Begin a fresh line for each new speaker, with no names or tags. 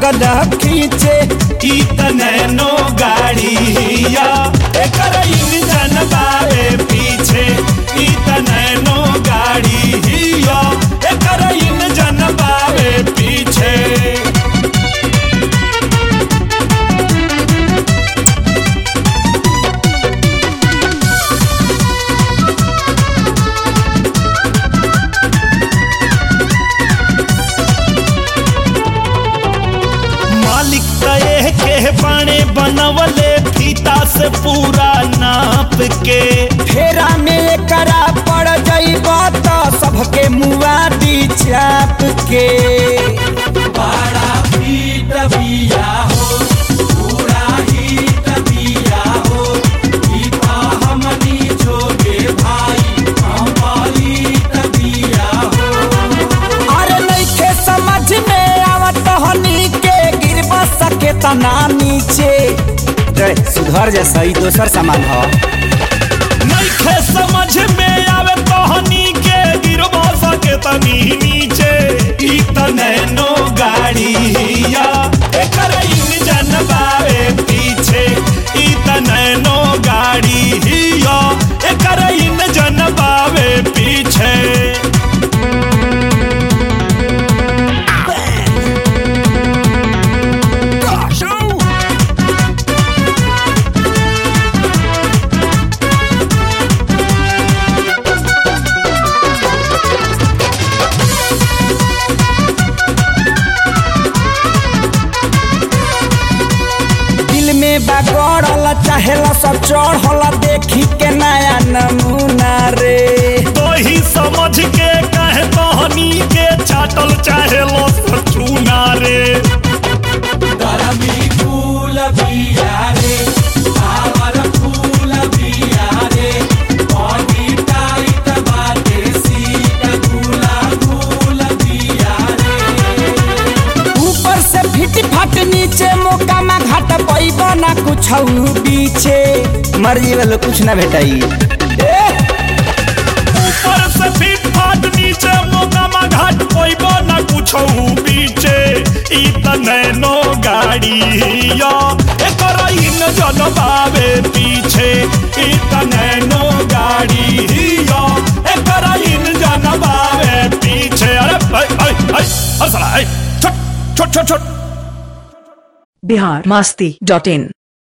लगल खींचे
ई त नैनो गाड़ी हिया एकर इंजन बावे पीछे ई त नैनो गाड़ी हिया एकर इंजन बावे पीछे मालिक तय के बाणे बनवले फीता से पूरा नाप के
फेरा में करा पड़ जाइब तो सबके मुआ दी चाप के
बड़ा फीट बिया हो पूरा हीट बिया हो ई त हमनी जोगे भाई कंप्लीट बिया हो
अरे नइखे समझ में आवत हनी के गिरब सके तना नीचे रे सुधर जैसा ही दोसर सामान हो
नइखे समझ में आवे तहनी के गिरबा सके तनी नीचे ई त नैनो गाड़ी हिया एकर इंजन बावे पीछे ई त नैनो गाड़ी हिया एकर इंजन बावे पीछे
दिल में बागड़ल चाहेला सब चढ़ल देखी के नया नमूना रे
तो ही समझ के कहे तहनी के चाटल चाहे लो चूना रे गरमी फूल बिया रे आवर फूल बिया रे बॉडी टाइट बाटे सीट गुला गुल बिया रे
ऊपर से फिट फाट नीचे मोकामा घाट पैब ना कुछ बीचे मर्जी वाला कुछ ना भेटाई
ऊपर से फिट फाट नीचे मोकामा घाट पैबो न कुछो पीछे ई त नैनो गाड़ी हिया एकर इंजन बावे पीछे ई त नैनो गाड़ी हिया एकर इंजन बावे पीछे अरे ऐ ऐ ऐ अरे साला ऐ छोट छोट छोट छोट
बिहार मस्ती डॉट इन